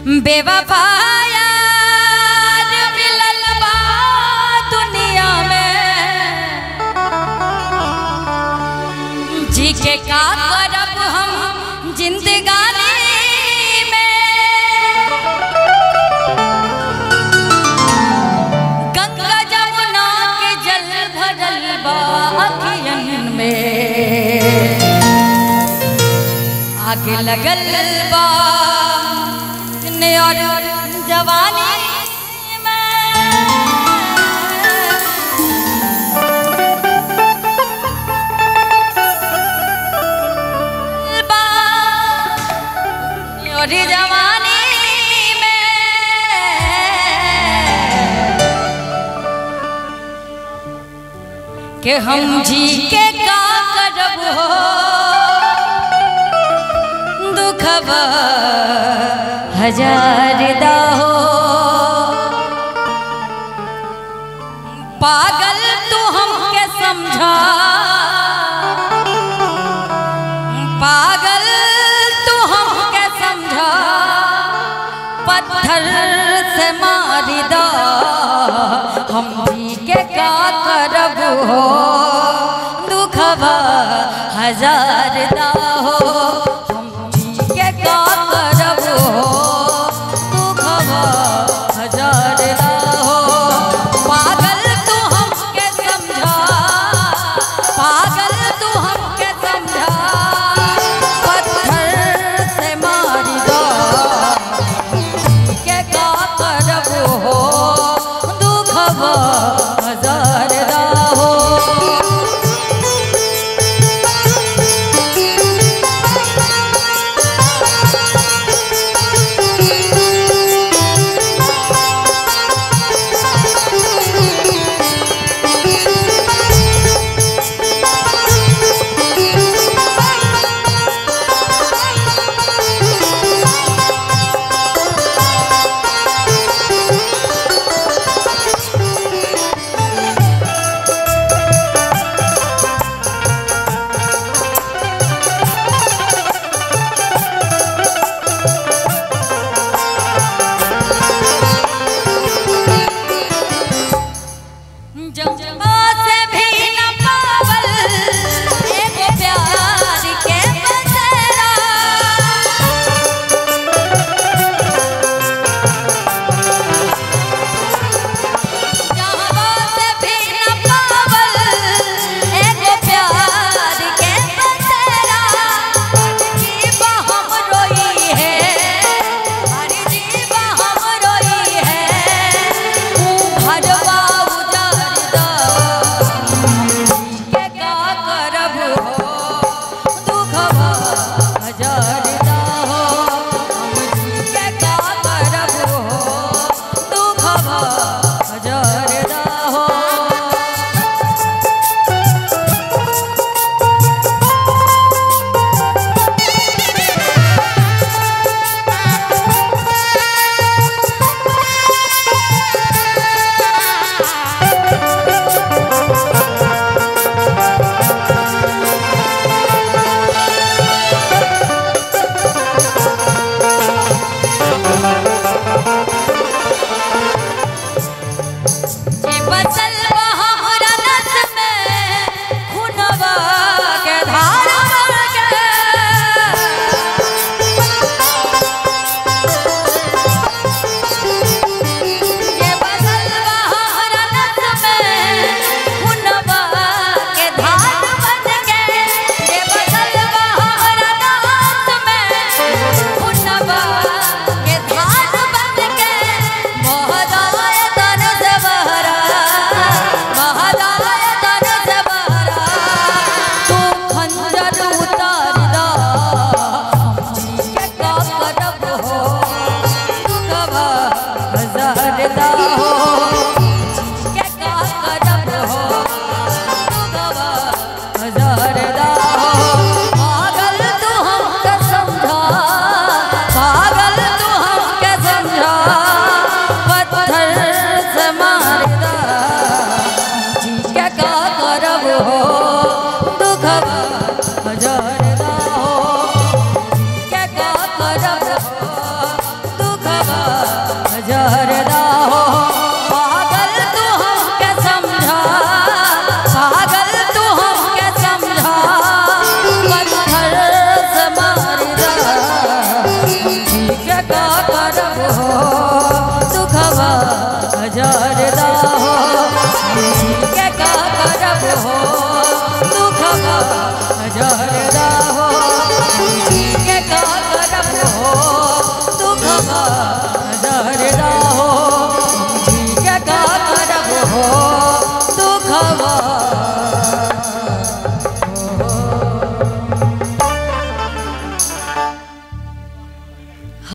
बेवफाया मिलल बा दुनिया में जी के का करब हम जिंदगानी में गंगा जमुना के जल भरल बा अखियन में आगे लगल बा ने और जवानी में बा ने और जवानी में के हम जी के का करब हो दुखबा हजार दाहो पागल तू हमके समझा पागल तू हमके समझा पत्थर से मारी दा हम भी के का करब हो